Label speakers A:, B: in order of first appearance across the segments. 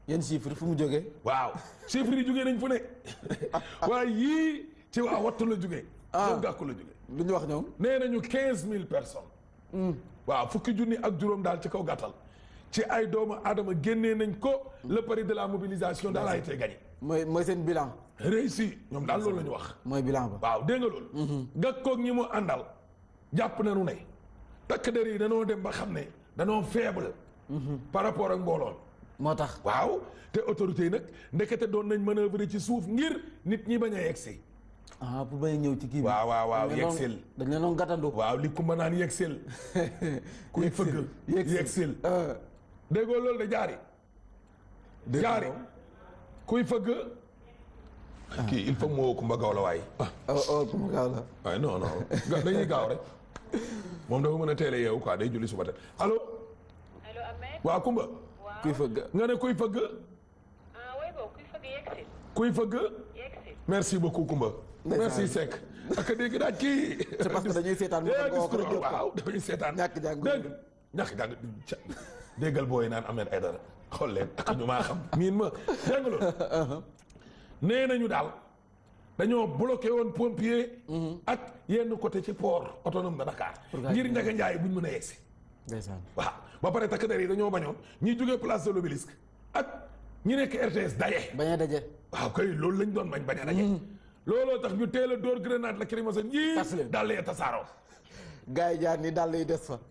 A: yan chiffre fu mu jógee
B: waaw chiffres yi jugee nañ fu ne waaye yii ci waa wattu la jugee.
A: Ah.
B: moom gàkku la jugee.
A: lu ñu wax ñoom
B: nee nañu quinze mille personnes. waaw fukki junni ak juróom daal ci kaw gàttal. ci ay doomu aadama génnee nañ ko. le pari de la mobilisation daal a été gagné.
A: mooy mooy seen bilan
B: réussi ñoom daal loolu la ñu wax.
A: mooy bilan ba
B: waaw dégg nga loolu. gàkkoog ñi mu àndal. jàpp nañu ne. takk der yi danoo dem ba xam ne danoo faible. par rapport ak mbooloon.
A: moo tax
B: waaw te autorités yi nag ndekete doon nañ manœuvrer ci suuf ngir nit ñi bañ a yegsi.
A: ah pour bañ a ñëw ci kii bi
B: waaw waaw waaw
A: dañ leen doon-
B: yegsil.
A: dañ leen doon gàttandu
B: waaw li kumba naan yegsil. kuy fëgg yegsil.
A: ah
B: déggoo loolu de jaari.
A: dégg nga
B: jaari
A: loolu.
B: kuy fëgg. kii il faut mu woo kumba gaaw la waay.
A: oh oh ku mu gaaw la
B: waaye non non ga- dañuy gaaw rek moom dafa mën a teel a yeewu quoi day julli suba teel allo
C: allo Ahmed
B: waa kumba
C: waaw
A: kuy fëgg
B: nga ne kuy fëgg
C: ah way boobu kuy fëgg yegsi
B: kuy fëgg
C: yegsi
B: merci beaucoup kumba
A: Ndeysaan.
B: merci Seck ak dégg daaj kii
A: c'est parce que dañuy seetaan moo tax nga wax ko rek jot ko.
B: waaw dañuy seetaan
A: Ñàkk jàng
B: dégg ñàkk jàng ca déggal booy naan Ahmed Aidara xool leen ak ñu maa xam miin ma dégg nga loolu nee nañu daal dañoo bloqué woon pompier ak yenn côté ci port autonome de Dakar
A: gars
B: ngir
A: yi
B: njaga njaay buñ mën a yegsi
A: ndeysaan
B: waaw ba pare takk der yi dañoo bañoon ñi jógee place de l'Obélisque ak ñi nekk RTS daje
A: bañ a daje
B: waaw kay loolu lañ doon bañ bañ a daje looloo tax ñu teel a dóor grenade lacrymogène
A: Tas
B: yii
A: leen.
B: daal lee tasaaroo
A: gars yi jaar ni dàll yi des fa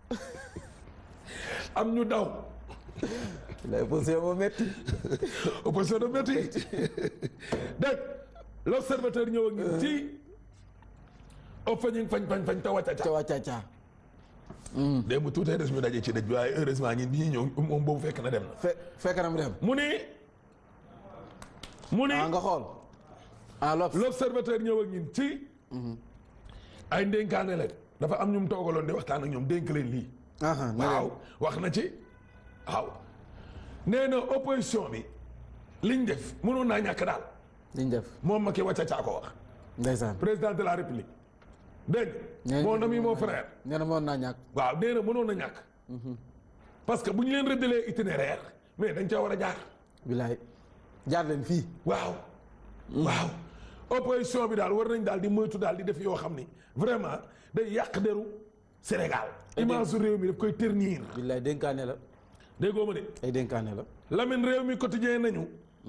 B: am ñu daw
A: lay posé moo métti
B: opposition de métti dégg l'observateur ñëw ak ñun ci opfañi fañ fañ fañ te wàcca
A: ca
B: ca
A: wàccaca
B: démb tuutee des ñu daje ci dëj bi waaye heureusement ñi bi ñuy ñëw moom boobu fekk na dem na
A: fe fekk na mu dem
B: mu ni mu ni
A: ah nga xool ah lops
B: l'observateur ñëw ak ñun ci ay ndénkaane leen dafa am ñu mu toogaloon di waxtaan ak ñoom dénk leen lii
A: aha na
B: waaw
A: leen
B: wax na ci waaw nee na opposition bi liñ def mënoon naa ñàkk daal
A: liñ def
B: moom Macky wàcca caa ko wax
A: ndeysaan
B: président de la république dégg
A: Nee
B: nga
A: na
B: mon ami mon frère
A: nee na moon naa ñàkk
B: waaw nee na mënoon na ñàkk parce que bu ñu leen rëddalee itinéraire mais dañ caa war a jaar
A: bilaay jaar leen fii
B: waaw waaw opposition bi daal war nañ daal di moytu daal di def yoo xam ni vraiment day yàq deru Sénégal image su réew mi daf koy ternir
A: bilaay dénkaane la
B: déggoo ma de
A: ay dénkaane la
B: Lamine réew mi quotidien nañu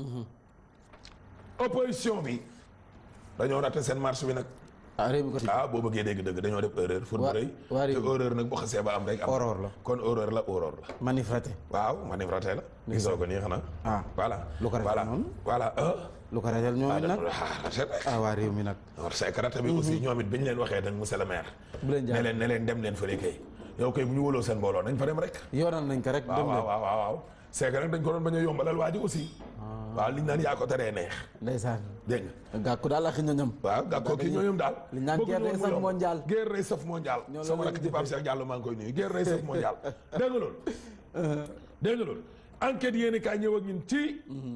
B: opposition bi dañoo raté seen marche bi nag
A: ah réew mi ko
B: ah boo bëggee dégg dëgg dañoo def erreur fur bu
A: Waa-
B: rëy
A: waa
B: te
A: réew mi.
B: erreur nag boo xasee ba am rek am
A: Horreur la.
B: kon erreur la horreur la
A: manif raté
B: waaw manif raté la gisoo ko nii xanaa
A: ah
B: voilà
A: Lu ko raté
B: voilà
A: noonu?
B: voilà ah
A: lu ko ratel ñoom it nag
B: raté
A: ah waa réew mi nag
B: war c'est que raté bi aussi ñoom it bi ñu leen waxee nag monsieur le maire
A: bu leen
B: ne
A: jaar
B: leen ne leen dem leen fële kay yow kay bu ñu wóoloo seen mbooloo nañ fa dem rek
A: yoonal nañ ko rek
B: waaw
A: dem
B: waaw
A: leen
B: waaw waaw waaw c'est que nag dañ ko doon bañ a yombalal waa ji aussi waaw liñ naan yaa ko teree neex
A: ndeysaan
B: dégg nga
A: gàkku daal ak ñoñam
B: waaw gàkkoo kii ñooñu daal
A: li ñu naan
B: bëgguñu
A: guerre
B: woon
A: day
B: mu
A: saf
B: yomb.
A: mondial.
B: guerre day saf mondial
A: Ñoo la
B: sama
A: leen
B: rakk
A: di
B: ci Pape Cheikh Diallo maa ngi koy nuyu guerre day saf mondial dégg nga loolu dégg nga loolu enquête yéeni kaay ñëw ak ñun ci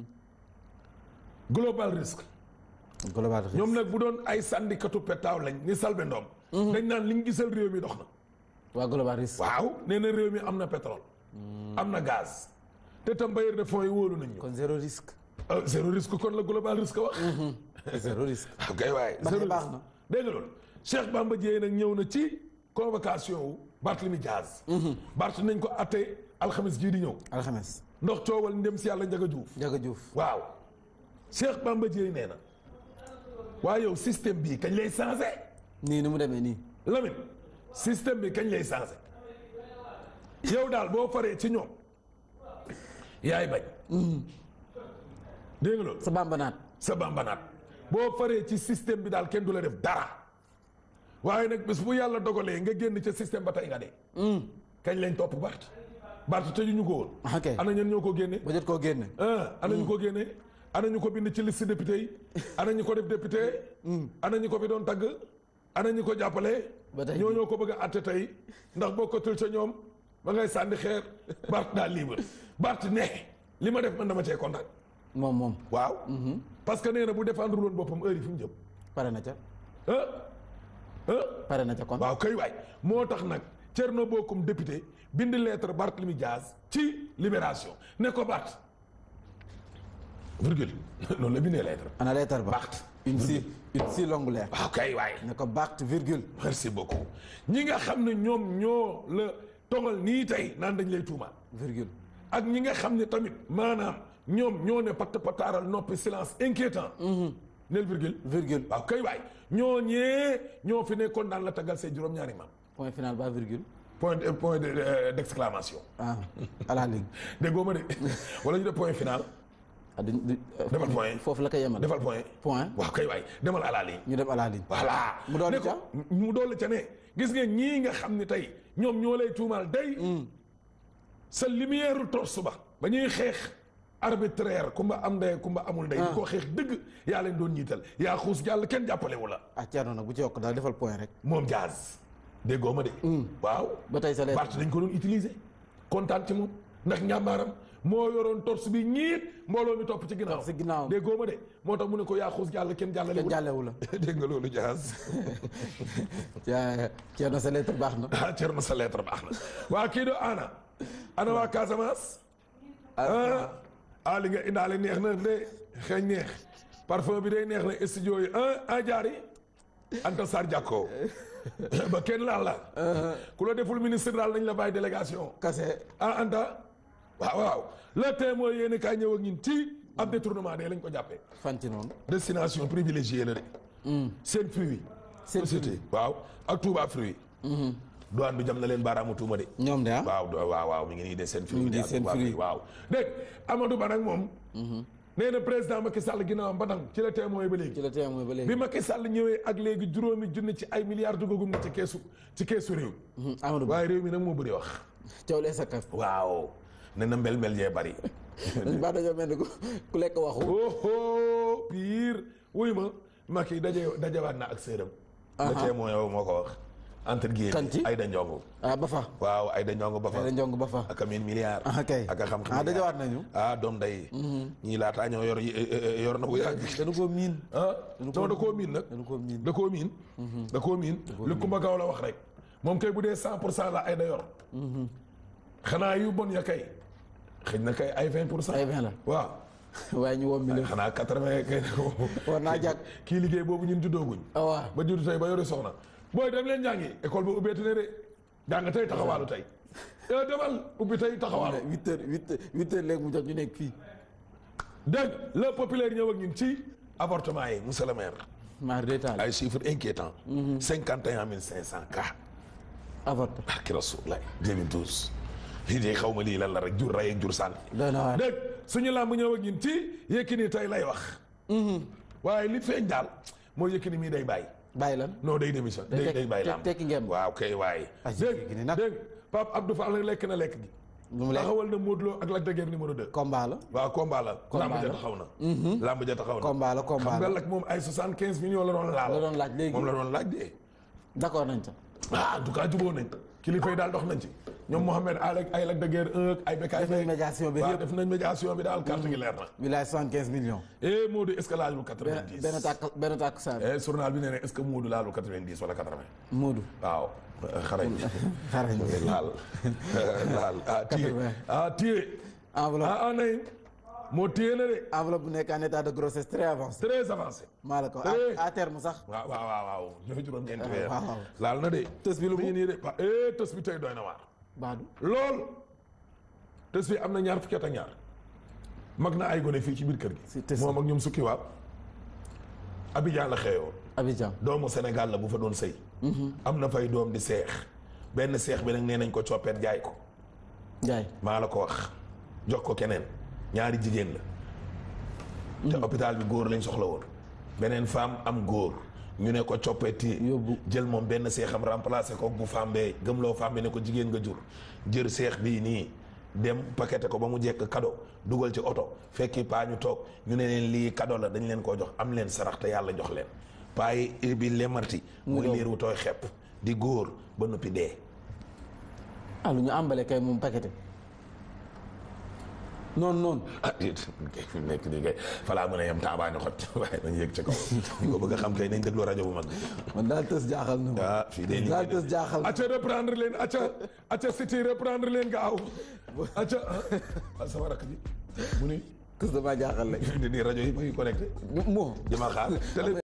B: global risque
A: global
B: ñoom nag bu doon ay sandikatu petaaw lañ ni salbe ndoom dañ naan liñ gisal réew mi dox na
A: waa global risque
B: waaw nee na réew mi am na pétrole am na gaz te tam bailleur de fonds yi wóolu nañ ñu
A: kon zéro risque
B: Euh, zéro risque kon la global risque wax
A: zéro risque
B: waaw kay waaye
A: Ba tey
B: zéro
A: baax
B: risque.
A: na.
B: dégg nga loolu Cheikh Bamba Dièye nag ñëw na ci convocation wu Barthélemy Diaz Barth nañ ko atte alxamis jii di ñëw
A: alxames
B: ndox coowal ndem si yàlla Njaga Juuf
A: Njaga Juuf
B: waaw Cheikh Bamba Dièye nee na waaye yow système bii kañ lay changé
A: nii ni mu demee nii
B: Lamine système bi kañ lay changé yow daal boo faree ci ñoom yaay bañ dégg nga loolu
A: sa bambanaat
B: sa bambanaat boo faree ci système bi daal kenn du la def dara waaye nag bés bu yàlla dogalee nga génn ca système ba tey nga dee kañ lañ topp Bart Bart tëjuñu ko woon
A: ok
B: ana ñen ñoo ko génne
A: ba jot koo génne
B: ah ana ñu ko génne ana ñu ko bind ci liste député yi ana ñu ko def député ana ñu ko fi doon tagg ana ñu ko jàppale
A: Ba tey
B: ñoo ñoo ko bëgg a atte tey ndax bokkatul ca ñoom ba ngay sànni xeer Bart daal libre Bart ne li ma def man dama cee kontaan
A: moom moom
B: waaw parce que nee na bu défendre woon boppam heure yi fi mu jëm
A: pare na ca
B: ah ah
A: pare na ca kon
B: waaw kay waay moo tax nag Thierno Bocoum député bind lettre Barthélemy Diaz ci libération ne ko Bart virgule noonu la bindee lettre
A: ana lettre ba
B: Bacht.
A: une si une si longue lettre
B: waaw kay waaye
A: ne ko Bacht virgule
B: merci beaucoup ñi nga xam ne ñoom ñoo la togal nii tey naan dañ lay tuumaal
A: virgule
B: ak ñi nga xam ne tamit maanaam ñoom ñoo ne patt pataaral noppi silence inquiétant nel virgule
A: virgule
B: waaw kay waay ñoo ñee ñoo fi nekkoon daan la tagal say juróom-ñaari maam
A: point final ba virgule
B: point de- point de- euh, d'exclamation
A: ah à la ligne
B: déggoo ma de wala ñu def point final
A: ah duñ du
B: defal point
A: foofu la ko yemal
B: defal point
A: point
B: waaw kay waay demal à la ligne
A: ñu dem à la ligne
B: voilà
A: Mu dolli
B: ne ko-
A: ca?
B: mu dolli ca ne gis nga ñii nga xam ne tey ñoom ñoo lay tuumaal day sa lumière torse ba ba ñuy xeex arbitraire kumba am ndey kumba amul ndey di ko xeex dëgg yaa leen doon ñiital yaa xuus jàll kenn jàppalewu la
A: ah Thierno nag bu ci yokk daal defal point rek
B: moom jaaz déggoo ma de waaw
A: ba tey sa lettre
B: Bart dañ ko doon utiliser kontaan ci moom ndax njàmbaaram moo yoroon torse bi ñiit mbooloo mi topp ci ginnaaw
A: ci ginnaaw.
B: déggoo ma de moo tax mu ne ko yaa xuus jàll kenn jàllalewu
A: kenn
B: la
A: jàllewu la
B: dégg nga loolu jaaz
A: yaa Thierno sa lettre baax na
B: ah Thierno sa lettre baax na waa kii do ana ana waa Casamance ah ah li nga indaale neex na de xeeñ neex parfum bi day neex na studio yi ah ah jaari Anta Sarr Diakko ba kenn laal la ku la deful ministre daal nañ la bàyyi délégation
A: kase
B: ah Anta waaw waaw le témoin yéen kaay ñëw ak ñun ci ab détournement de lañ ko jàppee
A: fan ci noonu
B: destination privilégiée la de seen fruit
A: Seen
B: société waaw ak Touba fruit douane bi jam na leen baaraamu tuuma de
A: ñoom de ah
B: waaw do- waaw waaw mi ngi nii de seen fruit
A: ngi
B: de
A: nii
B: ak
A: seen
B: Touba
A: fruit.
B: waaw dégg Amadou Ba nag moom nee na président Macky Sall ginnaawam ba nang ci la témoin ba léegi
A: ci la témoin ba léegi
B: bi Macky Sall ñëwee ak léegi juróomi junni ci ay milliards dugagum na ci keesu ci keesu réew
A: Mhm, Amadou Ba
B: waaye réew mi nag moo bëri wax
A: coow lee sa kaf
B: waaw nee na mbel mbel yee bari
A: dañ baax dañoo mel ni ku ku lekk waxu
B: oho pire wuy ma Macky daje dajewaat na ak séeram le témoin yow moo ko wax entre
A: Kan ci?
B: guillemets Aïda Ndiongo
A: ah ba fa
B: waaw Aïda Ndiongo ba fa
A: da njong ba fa
B: ak a miin milliard
A: ah kay
B: ak a xam
A: ah dajawaat nañu
B: ah doom day ñii laataa ñoo yor yor na bu yàgg
A: dañu ko miin
B: ah non da koo miin nag
A: dañu ko miin
B: da koo miin da koo miin li Kumba Gaw la wax rek moom kay bu dee cent pour cent la Aïda yor xanaa yu bon ya kay xëy na kay ay vingt pour cent
A: ay vingt la
B: waaw
A: waaye ñu woo mi la
B: xanaa quatre vingt kay
A: war naa jàkk
B: kii liggéey boobu ñun juddooguñ
A: ah waaw
B: ba juddu tey ba yore soxna booy dem leen jàngi école ba ubbeeti ne de jàng tey taxawaalu tey yow demal ubbi tey taxawaalu
A: huit heures huit heures huit heures léegi mu jot ñu nekk fii
B: dégg le populaire ñëw ak ñun ci avortement yi monsieur le maire
A: maar détail
B: ay chiffres inquiétants cinquante et un mille cinq cent cas
A: avorté
B: barki Rasulullah 2012 lii de xaw ma lii lan la rek jur rey ak jur sànni
A: doy na waar
B: dégg suñu làmb ñëw ak ñun ci Yékini tey lay wax waaye li feeñ daal moo Yékini mii day bàyyi
A: bàyyi lan
B: non day démission day
A: tek-
B: day bàyyi
A: tek-
B: làmb
A: tekki ngeen.
B: waaw kay waaye
A: Ah,
B: dégg
A: Yékini nag.
B: dégg Pape Abdou Fall nag lekk na lekk gi
A: lu mu lekk
B: taxawal na Modou Lo ak Lac de Guiers numéro 2
A: combat la
B: waaw combat la
A: Combat
B: lamb ja
A: la.
B: taxaw na lamb ja taxaw na
A: combat la combat
B: xam nga
A: la
B: lak moom ay soixante quinze millions la doon laal
A: la doon laaj léegi
B: moom la doon laaj de
A: d'accord nañ ca
B: ah en tout cas jubóo nañ kilifa yi daal dox nañ ci ñoom Mohamed Ale ay Lac de Guiers 1 ak ay Bécaye
A: def nañ
B: Faye
A: médiation bi
B: waaw
A: yëpp
B: def nañ médiation bi daal carte gi leer na
A: wilaay soixante quinze millions
B: eh Modou est-ce que laalul
A: benn
B: 90
A: benn tàkk benn tàkk saa
B: eh journal bi nee na est-ce que Modou laalul 90 wala 80
A: Moodu
B: waaw xarañ
A: xarañ
B: laal laal ah téye
A: 80.
B: ah téye
A: enveloppe
B: ah ah nay moo téye na de
A: enveloppe bu nekk en état de grossesse très avancé
B: très avancé
A: maa la ko
B: Eh.
A: à à terme sax
B: waaw waaw waaw waaw ñooy juróom-ñeenti weer
A: waaw, waaw.
B: laal na de
A: Tës bi lu mu?
B: ngi nii de pa eh tës bi tey doy na waar
A: baadu
B: lool tës bi am na ñaar fukki at ak ñaar mag na ay gone fii ci biir kër
A: Si
B: gi
A: tës
B: moom ak ñoom sukki waaw Abidjan la xeeyoo
A: Abidjan
B: doomu Sénégal la bu fa doon sëy am na fay doom di seex benn seex bi nag nee nañ ko coppeet jaay ko
A: Njaay
B: maa la ko wax jox ko keneen ñaari jigéen la te hôpital bi góor lañ soxla woon beneen femme am góor ñu ne ko coppeeti
A: Yóbbu.
B: jël moom benn seexam remplacé ko bu femme bee gëmloo femme bi ne ko jigéen nga jur jër seex bii nii dem paqueté ko ba mu jekk cadeau dugal ci oto fekki paa ñu toog ñu ne leen lii cadeau la dañ leen koo jox am leen sarax te yàlla jox leen paa yi bi lemarti mooy liir wu tooy xepp di góor ba noppi dee
A: ah lu ñu àmbale kay moom paqueté noonu noonu
B: ah déet kay fi mu nekk nii kay falaa mën a yem taabaani xot waaye nañ yëg ci kaw ñu ko bëgg a xam kay nañ déglu rajo bu mag bi
A: man daal tës jaaxal na ma
B: ah fii de
A: daal tës jaaxal na
B: acca reprendre leen acca acca city reprendre leen gaaw acca ah sama rakk ji mu ni
A: kus damaa jaaxal rek
B: di nii rajo yi ma ngi connecté
A: moo
B: di ma xaar télé